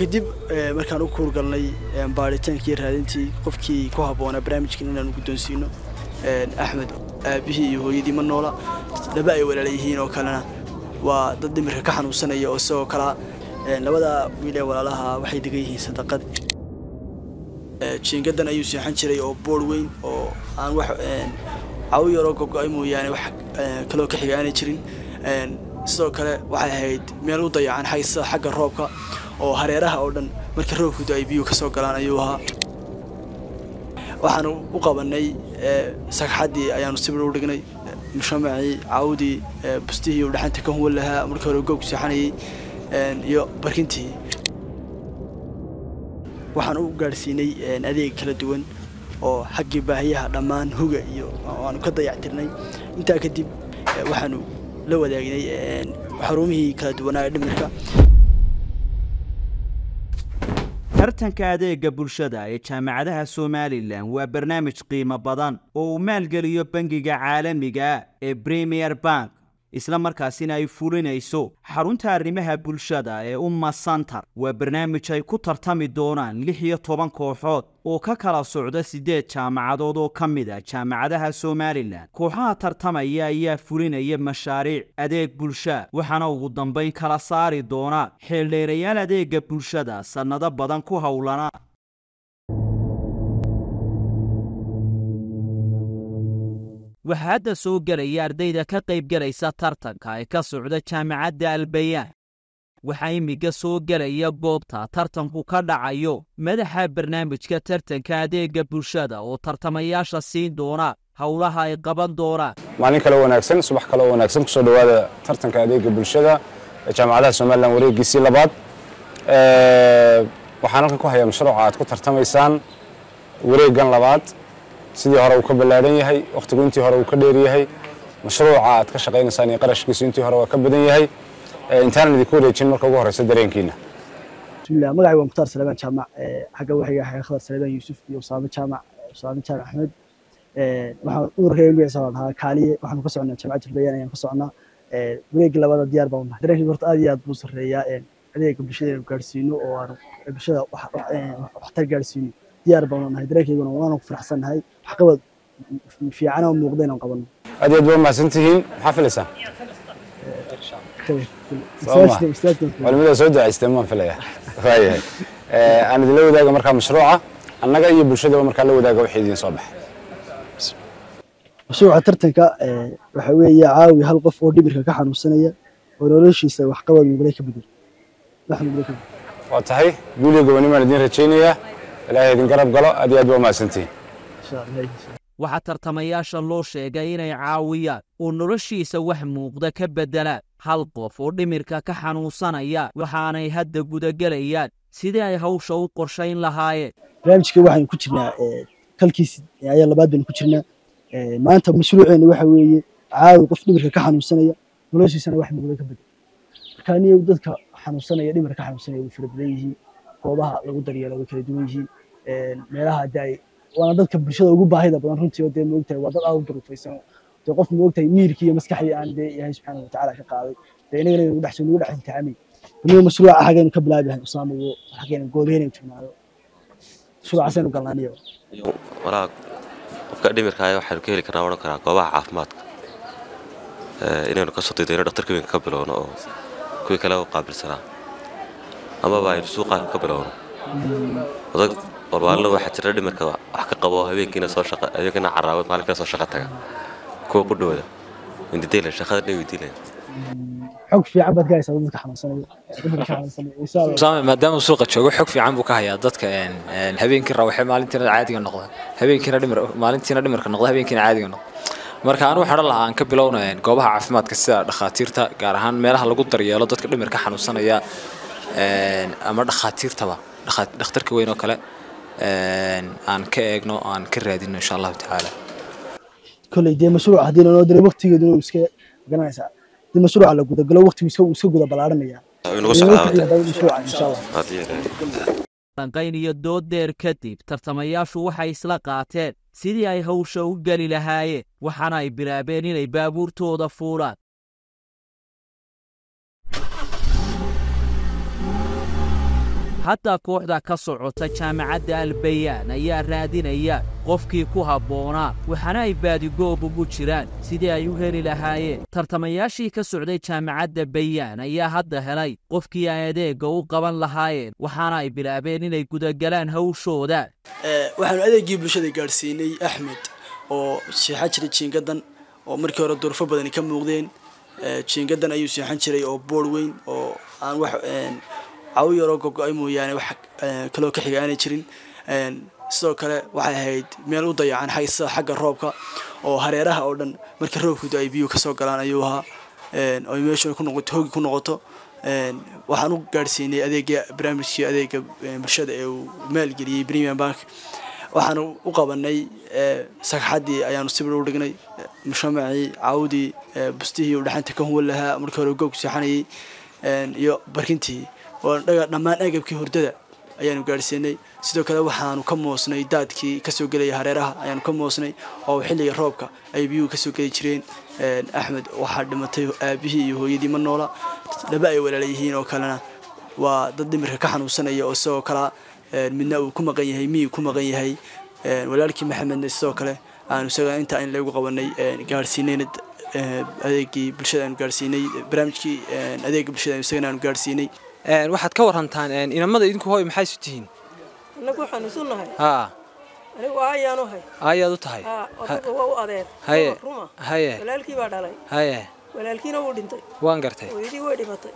kadib markaan u kuurgalnay baadhitaankii raadintii qofkii ku habboonaa barnaamijkan inaanu guddoonsiino axmed aabihii iyo hooyadii ma noola laba ay walaala yihiin oo kalena waa dad dhimirka ka xanuunsanaya oo isagoo kalaa labada wiil ee walaalaha waxay degan yihiin sadaqad jiingadan ayuu seexan jiray oo boor weyn oo aan wax cawo yaroo gogo-ay mooyaane wax kaloo ka xiga aanay jirin sidoo kale waxay ahayd meel u dayacan xag sida xagga roobka oo hareeraha oo dhan markii roobkudu ay biyuhu ka soo galaan ayuu ahaa waxaanu u qabanay sagxaddii ayaanu sibir u dhignay mushamacii caawdii bustihii uu dhaxanta ka huwan lahaa markii hore goog seexanayay iyo barkintii waxaan u gaadhsiinay adeeg kala duwan oo xaggii baahiyaha dhammaan huga iyo waanu ka dayactirnay intaa kadib waxaanu la wadaagnay xarumihii kala duwanaa ee dhimirka tartanka adeega bulshada ee jaamacadaha somalilan waa barnaamij qiimo badan oo uu maalgeliyo bangiga caalamiga ee premier bank isla markaasina ay fulinayso xarunta arrimaha bulshada ee umma santar waa barnaamij ay ku tartami doonaan lix iyo toban kooxood oo ka kala socda siddeed jaamacadood oo ka mid a jaamacadaha somalilan kooxaha tartamaya ayaa fulinaya mashaariic adeeg bulsha waxaana ugu dambayn kala saari doona xeeldheerayaal adeega bulshada sannado badan ku howlana waxaa hadda soo gelaya ardayda ka qaybgelaysa tartanka ee ka socda jaamacadda albayaan waxaa imminka soo gelaya goobta tartanku ka dhacayo madaxa barnaamijka tartanka adeega bulshada oo tartamayaasha siin doona howlaha ay qaban doonaan maalin kale wanaagsan subax kale wanaagsan kusoo dhowaada tartanka adeega bulshada ee jaamacadaha somalilan wareegiisii labaad waxaan halkan ku hayaa mashruuca aad ku tartamaysaan wareegan labaad sidii hore uu ka ballaadhan yahay wakhtigu intii hore uu ka dheer yahay mashruuca aad ka shaqaynaysaan iyo qarashkiisu intii hore waa ka badan yahay intaanan idinku wareejin marka ugu horeysa dareenkiina bismillah magacay waa mukhtaar salebaan jaamac xagga waxiga ahay khadar salebaan yuusuf iyo usaame jaamac usaame jaamac axmed waxaan ururkayga magaciisa la dhahaa kaaliye waxaanu ka socnaa jaamacadda albayaan ayaan ka socnaa wareegga labada diyaar baan unahay dareenkayga horta aad iyo aad buu sarreeyaa adeega bulshada inaynu gaadhsiino oo aanu bulshada waxtar gaadhsiino diyaar baan unahay dareenkayguna waanu ku faraxsannahay waxqabad fiican oo muuqda inaan qabanno aad iyo aad baa mahadsan tihiin maxaa filaysaa culimada soo ducaysteen maan filaya waayahay aan idinla wadaaga markaa mashruuca annaga iyo bulshadaba markaa la wadaaga wixii idiin soo baxay mashruuca tartanka waxa weeye caawi hal qof oo dhimirka ka xanuunsanaya oo noloshiisa waxqabad muuqday ka bedel wax muuqday ka bedel waa tahay guul iyo gobonimaan idiin rajaynayaa ilaahay idin garab galo aad iyo aad baa mahadsantihiin insha allah waxaa tartamayaasha loo sheegay inay caawiyaan oo noloshiisa wax muuqda ka beddelaan hal qof oo dhimirka ka xanuunsanaya waxaanay hadda gudagelayaan sidii ay hawsha u qorshayn lahaayeen barnaamijka waxaynu ku jirnaa kalkiis ayaa labaad baynu ku jirnaa maanta mashruuceena waxa weeye caawi qof dhimirka ka xanuunsanaya noloshiisana wax muuqda ka bedel marka aniga dadka xanuunsanaya dhimirka ka xanuunsanaya way fara badan yihiin goobaha lagu daryeelo way kala duwan yihiin meelaha daay waana dadka bulshada ugu baahida badan runtii oo dee moogtahay waa dad aad u duruufaysan dee qof moogtahay miirkii iyo maskaxdii aan dee ilaahay subxaana watacaala ka qaaday dee inagana nagu dhex nagu dhex imtixaamay aniga mashruuca xaggaynu ka bilaabi lahay usaama iyo xaggaynu goobeynayn tignaado mashruucaasaynu galnaaniyo walaa qofka dhimirka ayaa waxaynu ka heli karnaa odhan karaa goobaha caafimaadka inaynu ka soo daydo inu dhaktarka weynka ka bilowno oo kuwii kale u qaabilsanaa amaba aynu suuqa ka bilowno odag walwaalna waxaa jira dhimirka wax ka qabo habeenkiina soo shaqa habeenkiina caraabad maalinkiina soo shaqa taga kuwa ku dhowda windidayla shaqada dhan weydiilayan xog fiican baad ka haysaa dadka xanuunsanaya dhimirka ka xanuunsanaya insha allah usaame maadaama uu suuqa joogo xog fiican buu ka hayaa dadka habeenkii rawaxee maalintiina caadiga noqda habeenkiina dhimir maalintiina dhimirka noqda habeenkiina caadiga noqda marka anu waxaan lahaa aan ka bilowna goobaha caafimaadka sida dhakhaatiirta gaar ahaan meelaha lagu daryeelo dadka dhimirka xanuunsanaya ama dhakhaatiirtaba dhakhtarka weyn oo kale aan ka eegno aan ka raadino insha allahu tacaala kolley dee mashruuc haddii lanoo diray waqtigeeduna uu iska garanaysaa haddii mashruuca la gudagalo waqtigu iska iska guda ballaaranaya inagu socdaa mashruuca insha allah danqayn iyo dooddeer kadib tartamayaashu waxay isla qaateen sidii ay hawsha u geli lahaayeen waxaana ay bilaabeen inay baabuurtooda fuulaan hadda kooxda ka socota jaamacadda albayaan ayaa raadinaya qofkii ku habboonaa waxaana ay baadigoob ugu jiraan sidii ay u heli lahaayeen tartamayaashii ka socday jaamacadda bayaan ayaa hadda helay qofkii ay adeegga u qaban lahaayeen waxaana ay bilaabeen inay gudagalaan hawshooda waxaanu adeegii bulshada gaadhsiinay axmed oo seexan jiray jiingadan oo markii hore durfo badani ka muuqdeen jiingadan ayuu seexan jiray oo boor weyn oo aan wax cawo yaroo gogo-ay mooyaane wax kaloo ka xiga aanay jirin sidoo kale waxay ahayd meel u dayacan sida xagga roobka oo hareeraha oo dhan markii roobkudu ay biyuhu kasoo galaan ayuu ahaa oy meeshu ku noqoto hoogi ku noqoto waxaan u gaadhsiinay adeega barnaamijkii adeega bulshada ee uu maalgeliyey premium bank waxaanu u qabanay sagxaddii ayaanu sibir u dhignay mushamacii caawdii bustihii uu dhaxanta ka huwan lahaa markii hore goobku seexanayay iyo barkintii oo dhammaan agabkii hurdada ayaanu gaadhsiinay sidoo kale waxaanu ka moosnay daadkii kasoo gelaya hareeraha ayaanu ka moosnay oo xilliga roobka ay biyuhu kasoo geli jireen axmed waxaa dhimatay aabihii iyo hooyadii ma noola laba ay walaala yihiin oo kalena waa dad dhimirka ka xanuunsanaya oo isagoo kalea midna uu ku maqan yahay miyuu ku maqan yahay walaalkii maxamedna sidoo kale aanu isaga intaa in lagu qabanay gaadhsiinayna adeegii bulshada aanu gaadhsiinay barnaamijkii adeega bulshada isagana aanu gaadhsiinay waxaad ka warantaan inamada idinku hooy maxay isu tihiin annagu waxaan isu nahay haa anigu aayaanu hay ayaad u tahay haa odaga waa u adeer haye ruma haye walaalkii baa dhalay haye walaalkiina wuu dhintay waan gartay hooyadii way dhimatay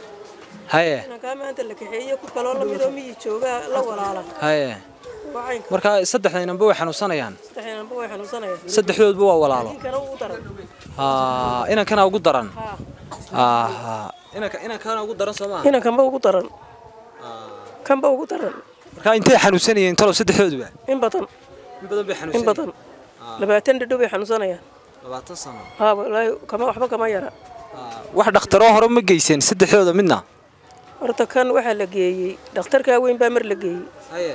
haye inankaa maanta la kaxeeye ku kaloo lamidoo miyi joogaa la walaala haye waa caynka marka saddexda inanba way xanuunsanayaan saddexinanba way xanuunsanayaan saddexdoodba waa walaalo inkana ugu daran haa inankana ugu daran haa haa inanka inankana ugu daran soo maaha inankanba ugu daran kanba ugu daran marka intay xanuunsanayeen talow saddexdooduba in badan in badan bay in xanuunsanayeen badan labaatan dhadhow bay xanuunsanayaan labaatan sano haa walaahi kama waxba kama yara wax dhakhtaroo hore ma geyseen saddexdooda midna horta kan waxaa la geeyey dhakhtarkaa weyn baa mar la geeyey haye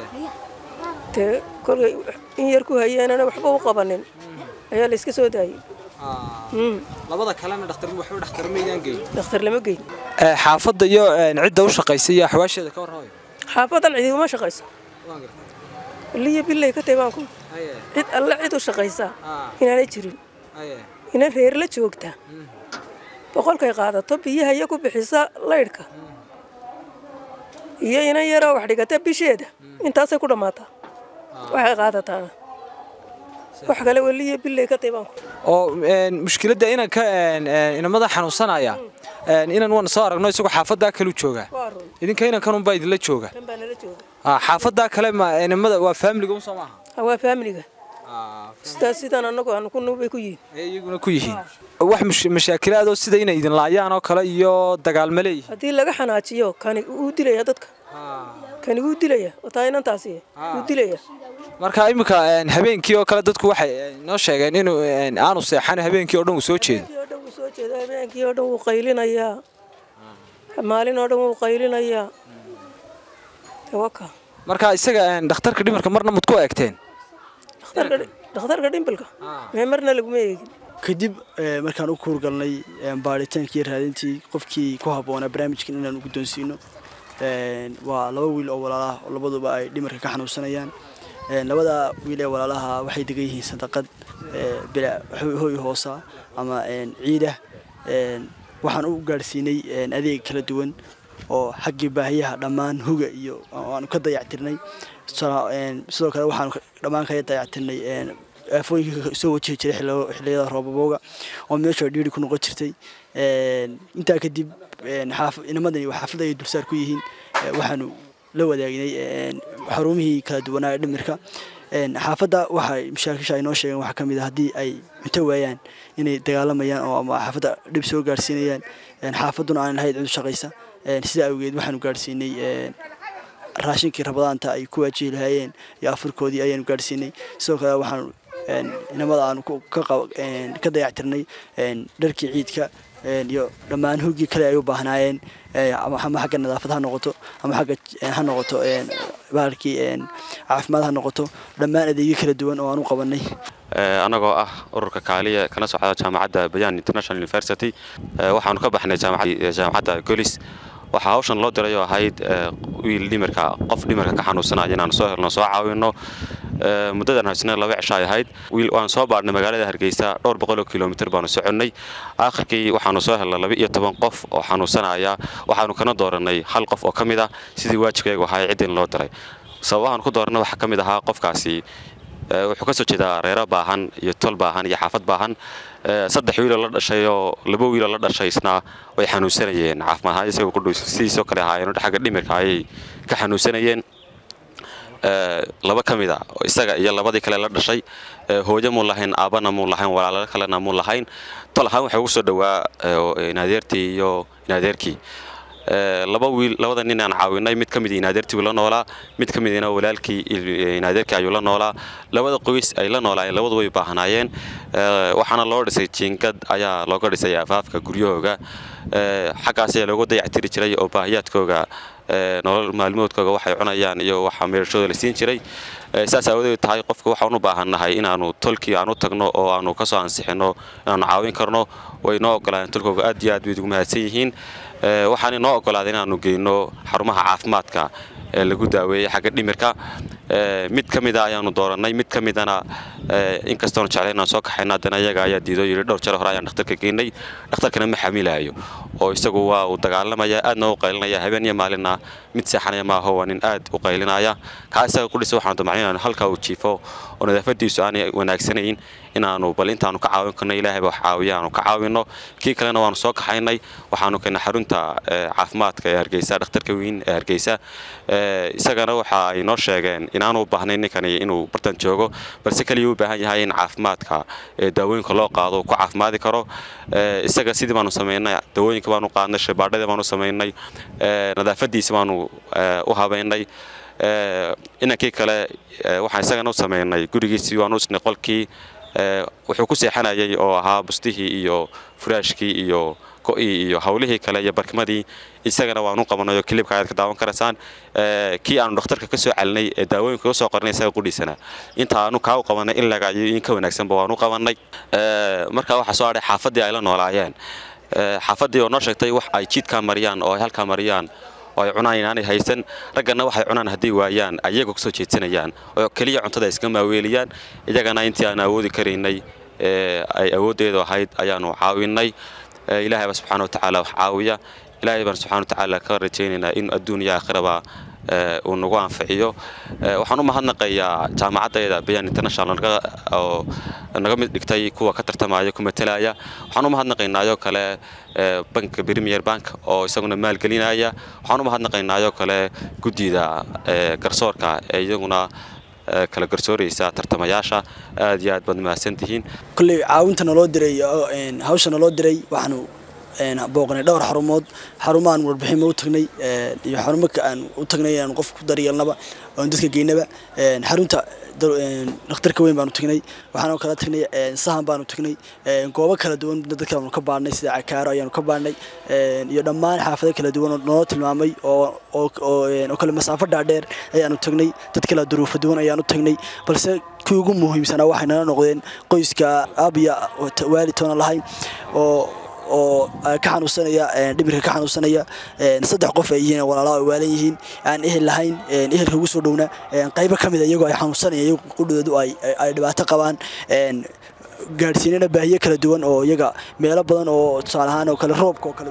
dee kolkay in yar ku hayeenana waxba u qabanin ayaa la iska soo daayey Mm, labada kalena dhakhtar waxba dhakhtar maydaan geyn dhakhtar lama geyn xaafadda iyo cidda u shaqaysa iyo axwaasheeda ka warraayo xaafadan cidi uma shaqayso liyo billay ka taybaan ku haye cid alle cid u shaqaysaa haa inaanay jirin haye inan reer la joogta boqolkay qaadato biyaha iyo ku bixisa laydhka iyo inan yaroo wax dhigata bisheeda intaasay ku dhammaataa waxay qaadataana wax kale weliyo billay ka taybaan ku oo mushkiladda inanka inamada xanuunsanaya inan waan soo aragno isagoo xaafaddaa kale u jooga waa run idinka inankan unbaa idinla jooga kan baa nala jooga Ah, xaafaddaa kale ma inamada waa faamiliga un soo maaha Ha, waa faamiliga sidaas sidaan annagu aanu ku nubay ku yihiin ay iyaguna ku yihiin wax mush- mashaakilaadoo sida inay idin laayaan oo kale iyo dagaalma leeyihiin haddii laga xanaajiyo kani wuu dilaya dadka kani wuu dilaya wataa inantaasi wuu dilaya marka iminka habeenkii oo kale dadku waxay eh, noo sheegeen inuu eh, aanu seexan habeenkii oo dhan uu soo jeedo habeenkii oo dhan wuu soo jeeda habeenkii oo dhan wuu qaylinayaa maalin oo dhan wuu qaylinayaa tawaka marka isaga eh, dhakhtarka dhimarka marna mad ku eegteen dhakhtarka dhakhtarka dhimbilka mee marna laguma eegin kadib eh, markaan u kuurgalnay eh, baaritaankii iyo raadintii qofkii ku habboonaa barnaamijkan inaan u guddoonsiino Eh, waa laba wiil oo walaalaha oo labaduba ay dhimarka ka xanuunsanayaan Eh, labada wiil ee walaalaha waxay degan yihiin sadaqad eh, bila hoy hoy hoosa ama eh, ciidah Eh, waxaan u gaadhsiinay eh, adeeg kala duwan oo xaggii baahiyaha dhammaan huga iyo oo aanu ka dayactirnay Sa- een, sidoo kale waxaanu ka- dhammaan kaga dayactirnay een, aafooyinka soo wajihi jiray xillo- xilliyada roobabowga oo meesha dhiiri ku noqon jirtay Een, intaa kadib een, xaaf- inamadani waa xaafadda ay dulsaar ku yihiin Ee, waxaanu la wadaagnay een, xarumihii kala duwanaa ee dhimirka Een, xaafadda waxay mashaakisha ay noo sheegeen waxaa ka mid a haddii ay cunto waayaan inay dagaalamayaan oo ama xaafadda dhib soo gaarsiinayaan Een, xaafadduna aan lahayd cid u shaqaysa Een, sidaa awgeed waxaanu gaarsiinay een, raashinkii rabadaanta ay ku waajihi lahaayeen iyo afurkoodii ayaanu gaadhsiinay sidoo kale waxaanu een, inamada aanu ku- ka qab- een, ka dayactirnay een, dharkii ciidka een, iyo dhammaan hogii kale ay u baahnaayeen ee, ama ama xagga nadaafad ha noqoto ama xagga een, ha noqoto een, bahalkii een, caafimaad ha noqoto dhammaan adeegyo kala duwan oo aan u qabanay Eh, annagoo ah ururka kaaliya kana socda jaamacadda bayan international university Eh, waxaanu ka baxnay jaamacad- jaamacadda golis waxaa hawshan loo diray oo ahayd wiil dhimirka qof dhimirka ka xanuunsanaya inaan soo helno soo caawino muddadan haysna laba cisho ay ahayd wiil waan soo baadhnay magaalada hargeysa dhowr boqoloo kilomitir baanu soconnay aakhirkii waxaanu soo helnay laba iyo toban qof oo xanuunsanaya waxaanu kana dooranay hal qof oo ka mid ah sidii waajibkaygu ahaa ciddin loo diray sababahaan ku dooranay waxaa ka mid ahaa qofkaasi wuxuu ka soo jeedaa reero baahan iyo tol baahan iyo xaafad baahan saddex wiiloo la dhashay oo laba wiiloo la dhashaysna way xanuunsanayeen caafimaad ahaan isagoo kudhow sidiisoo kale ahaayeen xagga dhimirka ayay ka xanuunsanayeen laba ka mid a isaga iyo labadii kale la dhashay hooyo muu lahayn aabbana muu lahayn walaalo kalena muu lahayn tol ahaan waxaa ugu soo dhowaa inaadeertii iyo inaadeerkii laba wiil labada nin aan caawinay mid ka mid inaadeertii uu la noolaa mid ka midina walaalkii inaadeerkii ayuu la noolaa labada qoys ay la noolaayeen labadu way baahnaayeen waxaana loo dhisay jiingad ayaa looga dhisay afaafka guryahooga xaggaas ayaa looga dayactiri jiray oo baahiyaadkooga nolol maalmoodkooga waxay cunayaan iyo waxa meerashooda la siin jiray saas aawadeed tahay qofka waxaan u baahannahay inaanu tolkii aan u tagno oo aanu kasoo ansixino inaanu caawin karno way noo ogolaadeen tolkooga aad iyo aad bay ugu mahadsan yihiin waxaana noo ogolaaday inaanu geyno xarumaha caafimaadka ee lagu daaweeyey xagga dhimirka mid ka mida ayaanu doorannay mid ka midana inkastoonu jeclay inaan soo kaxayno haddana iyaga ayaa diido yidhi dhowr jare hore ayaan dhakhtarka geynay dhakhtarkana ma xamilaayo oo isagu waa uu dagaalamaya aadna u qaylinaya habeen iyo maalinna mid seexanaya maaho waa nin aad u qaylinaya kaa isaga ku dhisa waxaanu damacnay inaanu halkaa uu jiifo oo nadaafadiisu aanay wanaagsanayn inaanu bal intaanu ka caawin karno ilaahayba wax caawiya aanu ka caawinno kii kalena waanu soo kaxaynay waxaanu keennay xarunta caafimaadka ee hargeysa dhakhtarka weyn ee hargeysa isagana waxa ay noo sheegeen inaanu u baahnayn ninkani inuu bartan joogo balse keliya u baahan yahay in caafimaadka daawooyinka loo qaado uu ku caafimaadi karo isaga sidii baanu samaynay daawooyinka baanu qaadnay shabaadhadii baanu samaynay nadaafadiisa baanu u habaynay inankii kale waxaan isagana u samaynay gurigiisii waanu usnay qolkii wuxuu ku seexanayay oo ahaa bustihii iyo furaashkii iyo go'ii iyo hawlihii kale iyo barkimadii isagana waanu qabanayo kilibka ayaad ka daawan karaysaan kii aanu dhakhtarka ka soo celinay ee daawooyinka u soo qornay isaga qudhiisana inta aanu kaa u qabanay in laga iyo in ka wanaagsanba waanu qabanay markaa waxaa soo hadhay xaafaddii ay la noolaayeen xaafaddii oo noo sheegtay wax ay jiidkaa mariyaan oo ay halkaa mariyaan oo ay cunaan inaanay haysan raggana waxay cunaan hadday waayaan ayagoo kasoo jeedsanayaan oo keliya cuntada iska maaweeliyaan iyagana intii aan awoodi karaynay ay awooddeedu ahayd ayaanu caawinay ilaahayba subxana watacaala wax caawiya ilaahay baan subxana watacaala ka rajaynaynaa in adduun iyo aakhiraba uu nagu anficiyo waxaan u mahadnaqayaa jaamacaddeeda bayan international oo naga mid dhigtay kuwa ka tartamaya ku matalaya waxaan u mahadnaqaynaayoo kale banka premier bank oo isaguna maalgelinaya waxaan u mahadnaqaynaayoo kale guddida garsoorka ee iyaguna kala garsooraysa tartamayaasha aad iyo aad baad mahadsantihiin kolley caawinta naloo diray hawsha naloo diray waxaanu booqnay dhowr xarumood xarumaaan warbixinma u tagnay iyo xarumo aan u tagnay inaan qof ku daryeelnaba oon dadka geynaba xarunta dhakhtarka weyn baanu tagnay waxaanu kala tagnay sahan baanu tagnay goobo kala duwan dadka aanu ka baadhnay sida cakaaro ayaanu ka baadhnay iyo dhammaan xaafado kala duwan oo noo tilmaamay oo oo kale masaafo dhaadheer ayaanu tagnay dad kala duruufo duwan ayaanu tagnay balse kuwii ugu muhiimsanaa waxay nala noqdeen qoyska aabiya waalid toona lahayn oo oo ka xanuunsanaya dhimirka ka xanuunsanaya saddex qof ay yihiin walaalaha ay waalan yihiin aan ehel lahayn ehelka ugu soo dhowna qaybo ka mid a iyagoo ay xanuunsanaya iyagu qudhoodu ay ay dhibaato qabaan gaadhsiinana baahiyo kala duwan oo iyaga meelo badan oo tusaale ahaan oo kale roobka oo kale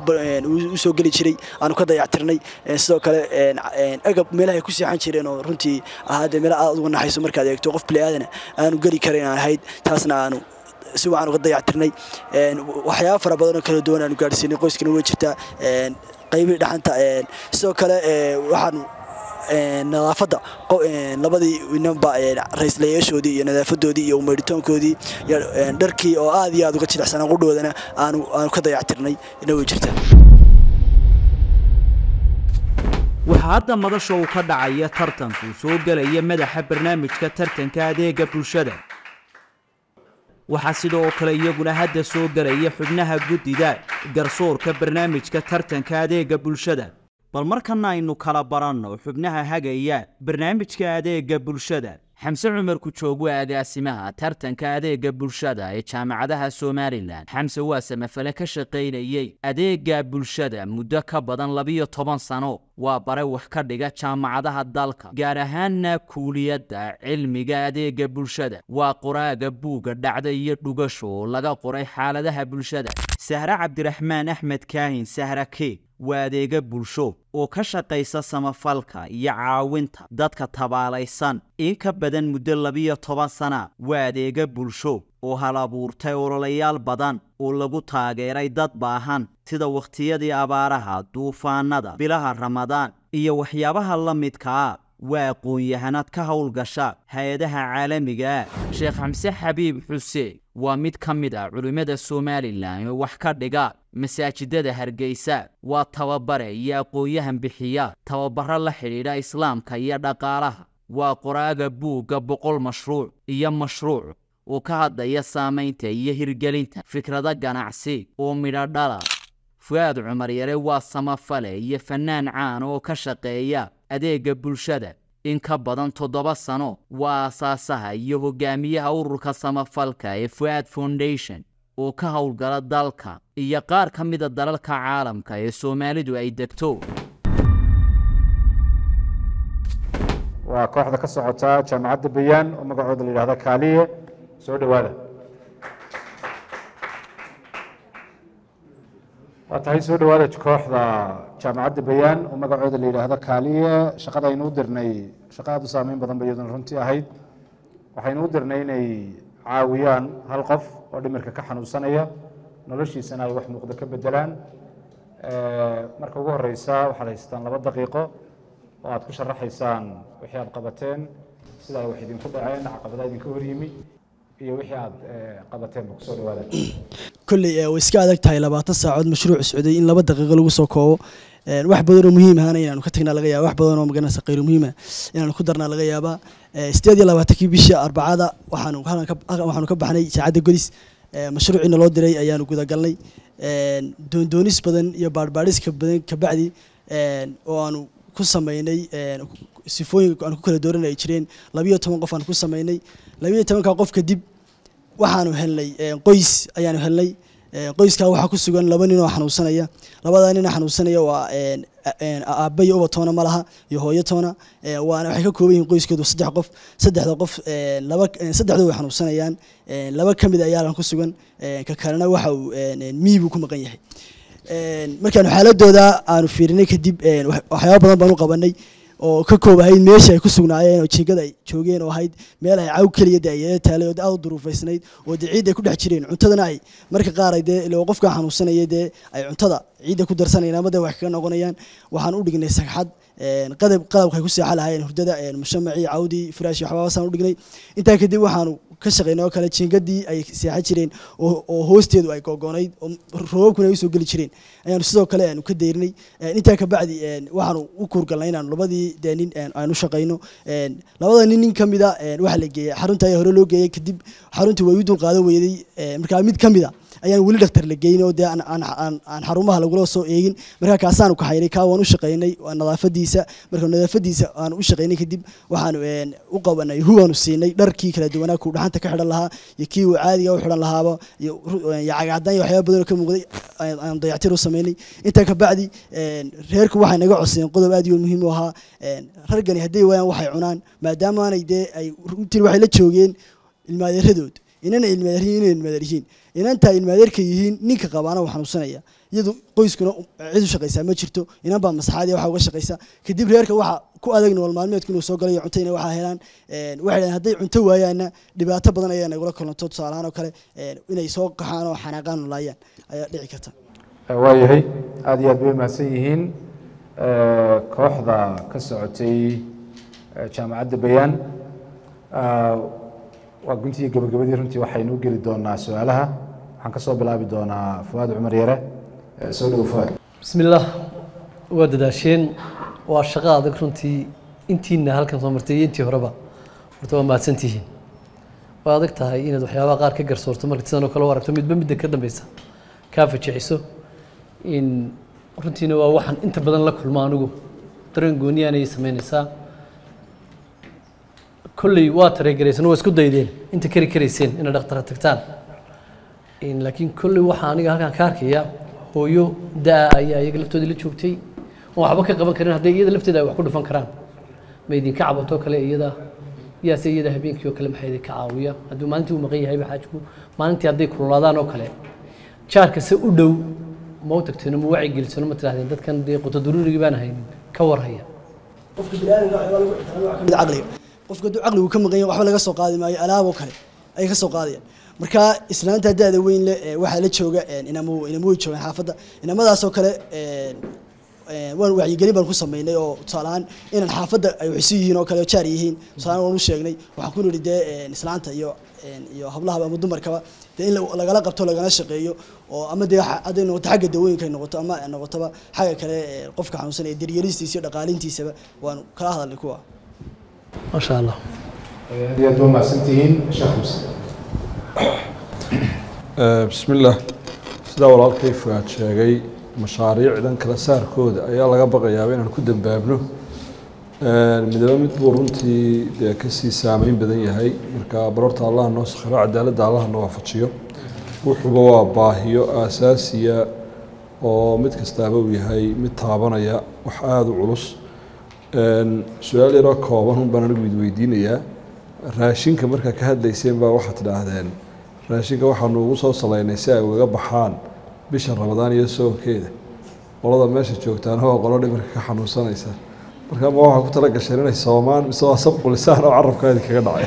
u soo geli jiray aanu ka dayactirnay sidoo kale agab meelaha ay ku seexan jireen oo runtii ahaadee meela aad uga naxayso markaad eegto qof bili-aadana aanu geli karin aan ahayd taasna aanu si waxaan uga dayactirnay waxyaaba fara badan oo kala duwan aanu gaadhsiinay qoyskana way jirtaa qaybihii dhaxanta sidoo kale waxaanu nadaafadda labadii ninba ra-islayaashoodii iyo nadaafadoodii iyo umaydhitoonkoodii iyo dharkii oo aad iyo aad uga jilicsanaa qudhoodana aanu aanu ka dayactirnay ina way jirtaa waxaa hadda madasha uu ka dhacaya tartanku soo gelaya madaxa barnaamijka tartanka adeega bulshada waxaa sidoo kale iyaguna hadda soo gelaya xubnaha guddida garsoorka barnaamijka tartanka adeega bulshada bal markana aynu kala baranno xubnaha hagaya barnaamijka adeega bulshada xamse cumar kujoog waa agaasimaha tartanka adeega bulshada ee jaamacadaha somalilan xamse waa samafale ka shaqaynayey adeega bulshada muddo ka badan labiyo toban sano waa bare wax ka dhiga jaamacadaha dalka gaar ahaanna kuuliyadda cilmiga adeega bulshada waa qoraaga buugga dhacda iyo dhugasho oo laga qoray xaaladaha bulshada sahre cabdiraxmaan axmed kaahin sahra keeg waa adeega bulsho oo ka shaqaysa samafalka iyo caawinta dadka tabaalaysan in ka badan muddo labiyo toban sana waa adeega bulsho oo hal abuurtay ololayaal badan oo lagu taageeray dad baahan sida wakhtiyadii abaaraha duufaanada bilaha ramadaan iyo waxyaabaha la midkaa waa aqoon-yahanad ka howlgasha hay-adaha caalamiga sheekh xamse xabiib xuseen waa mid ka mid ah culimmada somalilan oo wax ka dhiga masaajidada hargeysa waa tababare iyo aqoon-yahan bixiya tababaro la xidhiidha islaamka iyo dhaqaalaha waa qoraaga buugga boqol mashruuc iyo mashruuc oo ka hadlaya saamaynta iyo hirgelinta fikrado ganacsi oo midho dhala fu-aad cumar yare waa samafale iyo fannaan caan oo ka shaqeeya adeega bulshada in ka badan toddoba sano waa aasaasaha iyo hogaamiyaha ururka samafalka ee fu-aad foundation oo ka howlgala dalka iyo qaar ka mida dalalka caalamka ee soomaalidu ay degto waa kooxda ka socota jaamacadda bayaan oo magacooda la yidhahda kaaliye soo dhowaada waa tahay soo dhowaada kooxda jaamacadda bayaan oo magacooda la yidhaahdo kaaliye shaqada aynu u dirnay shaqa aad u saameyn badan ba iyaduna runtii ahayd waxaynu u dirnay inay caawiyaan hal qof oo dhimirka ka xanuunsanaya noloshiisana ay wax muuqda ka bedelaan marka ugu horeysa waxaad haystaan laba daqiiqo oo aad ku sharaxaysaan wixii aad qabateen sida ay wax idinku dhaceen caqabada idinka horyimi iyo wixii aad qabateenba kusoo dhawaada kolley way iska adag tahay labaatan saacood mashruuc socday in laba daqiiqo lagu soo koobo wax badan oo muhiim ahana inaanu ka tagnaa laga yaaba wax badan oo maganaysa khayru muhiima inaanu ku darnaa laga yaabaa sideed iyo labaatankii bishii arbacada waxaanu waxaanu ka baxnay saacadda godis mashruuciina loo diray ayaanu gudagalnay doondoonis badan iyo baadhbaadhiska badan kabacdi oo aanu ku sameynay sifooyinka aan ku kala dooran ay jireen labiyo toban qof aan ku sameynay labiyo tobanka qof kadib waxaanu helnay qoys ayaanu helnay qoyskaa waxaa ku sugan laba nin oo xanuunsanaya labadaa nin oo xanuunsanaya waa aabba iyo uba toona ma laha iyo hooyo toona waana waxay ka kooban yihiin qoyskoodu saddex qof saddexda qof laba saddexdu way xanuunsanayaan laba ka mid ayaalan ku sugan ka kalena waxa uu miibuu ku maqan yahay markaanu xaaladooda aanu fiirinay kadib waxyaaba badan baan u qabanay oo ka koob ahayd meesha ay ku sugnaayeen oo jiingada ay joogeen oo ahayd meel ay caw keliya de ay taalay oo aad u duruufaysnayd oo dee ciid ay ku dhex jireen cuntadana ay marka qaar ay dee ilo qofka xanuunsanaya dee ay cuntada ciidda ku darsanayaan ama dee wax kaga noqonayaan waxaan u dhignay sagxad qadab qadabka ay ku seexan lahaayeen hurdada mushamacii cawdii firaashi waxbaabasaan u dhignay intaa kadib waxaanu ka shaqeynay oo kale jiingadii ay seexan jireen oo hoosteedu ay googoonayd oo roobabkuna ay usoo geli jireen ayaanu sidoo kale aanu ka dayrnay intaa kabacdi waxaanu u kuurgalnay inaanu labadii dee nin aanu shaqeyno labada nin nin kamida waxaa la geeyey xarunta ayaa hore loo geeyey kadib xaruntii way u dul qaadan weyday markaa mid kamida ayaan weli dhaktar la geyn oo dee aan xarumaha lagula soo eegin markaa kaasaanu kaxaynay kaa waan u shaqeynay nadaafadiisa marka nadaafadiisa aanu u shaqeynay kadib waxaanu u qabanay huwaanu siinay dharkii kala duwanaa kuu dhaxanta ka xidhan lahaa iyo kii uu caadiga u xidhan lahaaba iyo cagaadaan iyo waxyaaba badan oo ka muuqday aan dayactir u sameynay intaa kabacdi reerku waxay naga codsadeen qodob aad iyo muhiim u ahaa rargani hadday waayaan waxay cunaan maadaama aanay dee ay runtii waxay la joogeen ilmaadeeradood inana ilmaadeeryihin inay ilmaadeeryihiin inantaa ilmaadeerka yihiin ninka qabaana uu xanuunsanaya iyadu qoyskuna cid u shaqaysaa ma jirto inan baa masaxaadiya waxa uga shaqaysa kadib reerka waxa ku adag nool maalmeedku inuu soo galayo cunto inay waxaa helaan waxay dhahen hadday cunto waayaanna dhibaato badan ayaa nagula kulanto tusaalahaan oo kale inay soo qaxaan oo xanaaqaan nolaayaan ayaa dhici karta waayahay aada iyo aad bay mahadsan yihiin kooxda ka socotay jaamacadda bayaan waa guntii gabagabadii runtii waxaynu u geli doonaa su-aalaha waxaan ka soo bilaabi doonaa fuaad cumar yare soo dhowo fuaad بسم الله waa dadaasheen waa shaqo adag runtii intiina halkan soo martay iyo intii horeba horta waa mahadsantihiin waa adag tahay inaad waxyaabaha qaar ka garsoorto marka sidan oo kale u aragto midba midda ka dambeysa kaa fajiciso in runtiina waa waxaan inta badan la kulmo anigu dareen gooniyaanay sameynaysaa kolley waa tareegaraysan waa isku daydeen inta kari karayseen inay dhakhtara tagtaan In- laakiin kolley waxaa aniga halkan ka arkaya hooyo da-a ayaa iyaga laftooda la joogtay oo waxba ka qaban karin hadday iyada lafteeda ay wax ku dhufan karaan ma idinka cabatoo kale iyada yaase iyada habeenkii oo kale maxaa idinka caawiya hadduu maalintii uu maqan yahayba xaajku maalintii hadday kululaadaan oo kale jaarka se u dhow ma u tagteeno ma wacyi gelisano ma tidhahdeen dadkan dee quto daruurigii baan haynin ka warhaya qofka biniaadamka waxyaabaa lagu ixtiraamo waxaa ka mid ah caqliga qofka hadduu caqligu ka maqan yahay waxba laga soo qaadi maayo alaab oo kale ayay ka soo qaadayaan marka islaanta da-da weyn leh ee waxaa la jooga inamo inamo way joogaan xaafadda inamadaasoo kale een, een, waan wacyigelin baan ku sameynay oo tusaale ahaan inaan xaafadda ay wax isu yihiin oo kale oo jaar yihiin tusaale ahaan waan u sheegnay waxaan ku nidhi dee een, islaanta iyo een, iyo hablahaba ama dumarkaba dee in la- lagala qabto lagala shaqeeyo oo ama dee waxa- hadday noqoto xagga dawooyinka ay noqoto ama ay noqotoba xagga kale ee, qofka xanuunsan ee daryelistiisa iyo dhaqaalintiisaba waan kala hadalnay kuwa maasha allah aad iyo aad waa mahadsantihiin sheekh xamse بسم الله sidaa walaalkay fuaad sheegay mashaariicdan kala saarkooda ayaa laga baqayaaba inaan ku dambaabno midaba mid buu runtii dee kasii saameyn badan yahay marka barorta allah noo sakhiro cadaaladda allah na waafajiyo wuxuuba waa baahiyo aasaasiya oo mid kastaaba uu yahay mid taabanaya wax aada u culus su-aal yaroo kooban un baan anigu idweydiinayaa raashinka markaa ka hadlayseen baa waxaad tidhaahdeen raashinka waxaanu ugu soo salaynay si ay ugaga baxaan bisha ramadaan iyo soonkeeda qolada meesha joogtaana waa qolo dhimirka ka xanuunsanaysa marka ma waxaa ku tala gasheen inay soomaan mise waa sabqulisaan oo carabkaadi kaga dhacay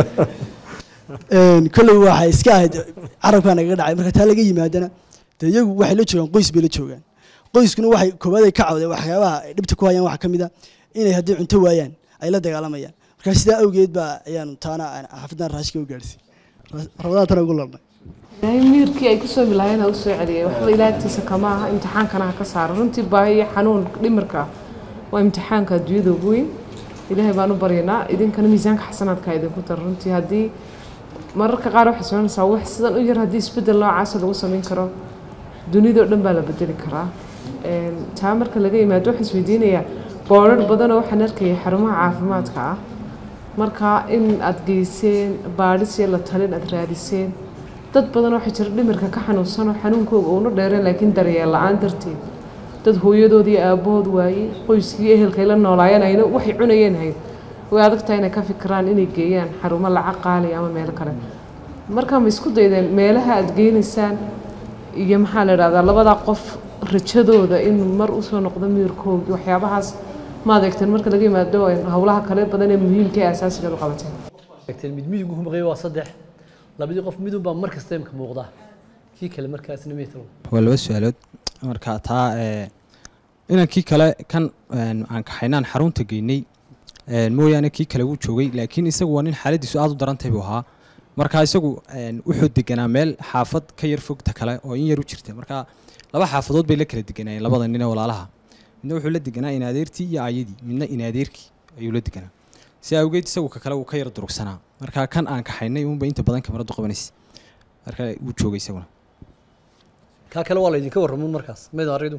Een, kolley waxay iska ahayd carabkaa nagaga dhacay marka taa laga yimaadana dee iyagu waxay la joogaan qoys bay la joogaan qoyskuna waxay koowaad ay ka cawdeen waxyaabaha ay dhibta ku hayaan waxaa ka mid a inay haddii cunto waayaan ay la dagaalamayaan marka sidaa awgeed baa ayaanu taana aan xaafaddan raashika u gaarsiin rabadaan tana ugu larnay ilaahay miirkii ay kusoo bilaayeen ha u soo celiyay waxba ilaagtiisa kama aha imtixaankana ha ka saaro runtii baahi iyo xanuun dhimirka ah waa imtixaanka adduunyada ugu weyn ilaahay baan u baryanaa idinkana miisaanka xasanaadka idinku dar runtii haddii mararka qaar waxay soconaysaa wax sidan u yar haddii isbeddel noocaasa lagu samayn karo dunidao dhan baa la bedeli karaa Een, taa marka laga yimaado waxaan isweydiinayaa boodhar badanoo waxaan arkayay xarumaha caafimaadka ah marka in aad geyseen baadhis iyo la talin aad raadiseen dad badan waxaa jira dhimirka ka xanuunsan oo xanuunkooga uuna dheereen laakiin daryeel la-aan darteed dad hooyadood iyo aabahood waayey qoyskii iyo ehelkay la noolaayeen ayna waxay cunayeen hayd way adag tahay inay ka fikiraan inay geeyaan xarumo lacag qaaliya ama meelo kale marka ma isku daydeen meelaha aad geynaysaan iyo maxaa la idhahdaa labadaa qof rajadooda in mar usoo noqdo miirkoogii waxyaabahaas ma adeegteen marka laga yimaado howlaha kale badan ee muhiimka ee asaasigeed u qabateen sheegteen mid midigu ku maqaya waa saddex labadii qof midun baa mar kasta imka muuqda kii kale markaasna meetro waa laba su-aalood marka taa ee, inankii kale kan een, aan kaxaynaan xarunta geynay een, mooyaane kii kale wuu joogay laakiin isagu waa nin xaaladiisu aada u darantahay buu ahaa marka isagu een, wuxuu deganaa meel xaafad ka yar fogta kale oo in yar u jirta marka laba xaafadood bay la kala deganaayeen labada nin ee walaalaha midna wuxuu la deganaa inaadeertii iyo aayadii midna inaadeerkii ayuu la deganaa si awgeed isagu ka kale wuu ka yar durugsanaa marka kan aan kaxaynay uunba inta badan kamaradu qabanaysa marka wuu joogay isaguna kaa kale waa laydinka warramuun markaas meed aridu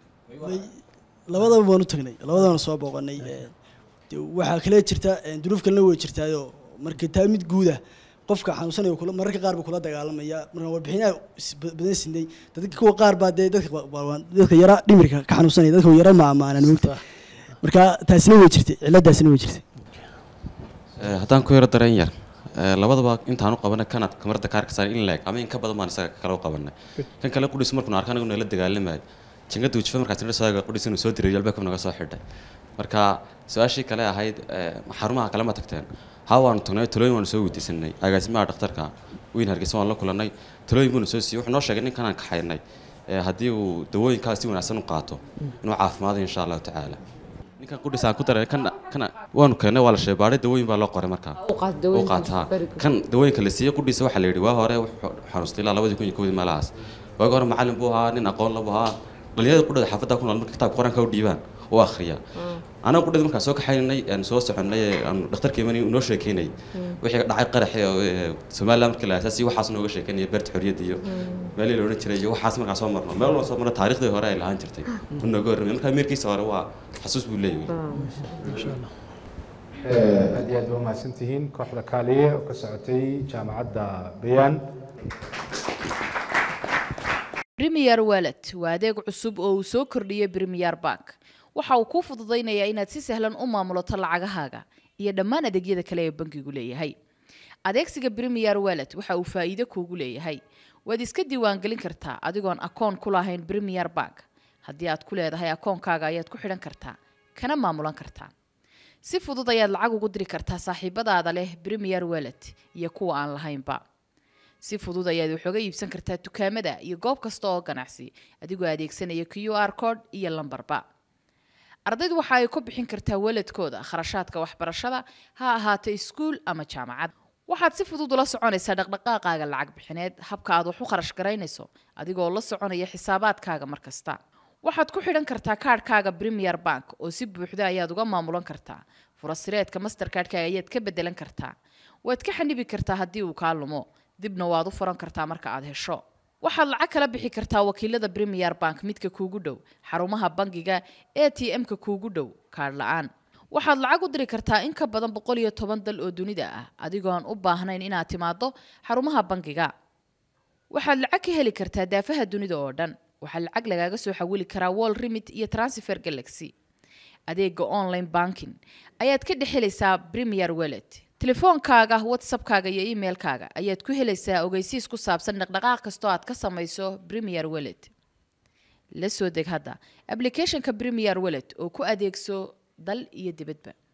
labadaba waan u tagnay labadabana soo booqanay Ee, dee waxaa kale jirta ee, duruuf kalena way jirtaayoo marka taa mid guuda qofka xanuunsanaya kula mararka qaar buu kula dagaalamaya marka warbixinaha is- ba- badan sinay dadka kuwa qaar baa dee dadka ba- ba- dadka yara dhimirka ka xanuunsanaya dadka yara ma amaanan moogta marka taasina way jirtay ciladaasina way jirtay Ee, haddaan ku yaro dareen yar ee, labadaba intaan u qabanay kanaad kamarada kaarka saaray in leeg ama in ka badan baan isaga kale u qabanay kan kale qudhis markuu arkaan anagu nala dagaalamayo jingada ujifa markaas nala soo qudhis inuu soo diray albaabka naga soo xidhay marka su-aashii kale ahayd ee, xarumaha kale ma tagteen haa waanu tagnay talooyin waanu soo weydiisanay agaasimaha dhakhtarka weyn hargeysa waan la kulanay talooyin buuna soo siiyey wuxuu noo sheegay ninkan aan kaxaynay ee, haddii uu dawooyinkaas si wanaagsan u qaato inuu caafimaado insha allahu tacaala ninkan qudhis aan ku daray kan kan waanu keennay waa la sheegay baadhay dawooyin baa loo qoray markaa u qaat u dawooyinka qaataa very good. kan dawooyinka la siiyey qudhiisa waxaa la yidhi waa hore wuxuu xanuustay ilaa labadii kun iyo kowdii meelahaas waagi hore macallin buu ahaa nin aqoon la buu ahaa dhalinyarada qudhada xaafadda ku nool marka kitaabka qur-aanka u dhiibaan u akhriya anaga qudhada markaan soo kaxaynay aan soo soconnay ee aan dhakhtarka imanay noo sheekeynay wixii dhacay qaraxi oo ee, somaliland markii la aasaasiyey waxaas nooga sheekeynaya beerta xorriyadda iyo meelihii la odhan jiray iyo waxaas markaan soo marno meel walba soo marno taariikhdii hore ay lahaan jirtay u nooga warramay markaa meerkiisa hore waa xasuus buu leeyahay aad iyo aad ba umahadsan tihiin kooxda kaaliye oo ka socotay jaamacadda bayaan premier wallet waa adeeg cusub oo uu soo kordhiyey premier bank waxa uu kuu fududaynayaa inaad si sahlan u maamulato lacagahaaga iyo dhammaan adeegyada kale ee bankigu leeyahay adeegsiga premier wallet waxa uu faa'iido kuugu leeyahay waad iska diiwaangelin kartaa adigoon akoon ku lahayn premier bank haddii aad ku leedahay akoonkaaga ayaad ku xidhan kartaa kana maamulan kartaa si fudud ayaad lacag ugu diri kartaa saaxiibadaada leh premier wallet iyo kuwa aan lahaynba si fudud ayaad wax uga iibsan kartaa dukaamada iyo goob kasta oo ganacsi adigoo adeegsanaya q r code iyo lambarba ardaydu waxa ay ku bixin kartaa waladkooda kharashaadka waxbarashada ha ahaato iskuul ama jaamacad waxaad si fudud ula soconaysaa dhaqdhaqaaqaaga lacag bixineed habka aad wax u kharash garaynayso adigoo la soconaya xisaabaadkaaga mar kasta waxaad ku xidhan kartaa kaadhkaaga premier bank oo si buuxda ayaad uga maamulan kartaa furasireedka masterkaadhkaaga ayaad ka bedelan kartaa waad ka xanibi kartaa haddii uu kaa lumo dibna waad u furan kartaa marka aad hesho waxaad lacag kala bixi kartaa wakiilada premier bank midka kuugu dhow xarumaha bangiga a t m-ka kuugu dhow kaadh la-aan waxaad lacag u diri kartaa in ka badan boqol iyo toban dal oo dunida ah adigoon u baahnayn inaad timaado xarumaha bangiga waxaad lacag ka heli kartaa daafaha dunida oo dhan waxaa lacag lagaaga soo xawili karaa wall remit iyo transfer galaxy adeega online banking ayaad ka dhex helaysaa premier wallet telefoonkaaga whatsappkaaga iyo emailkaaga ayaad ku helaysaa ogeysiis ku saabsan dhaqdhaqaaq kastoo aad ka samayso premier wallet la soo deg hadda applicationka premier wallet oo ku adeegso dal iyo dibadba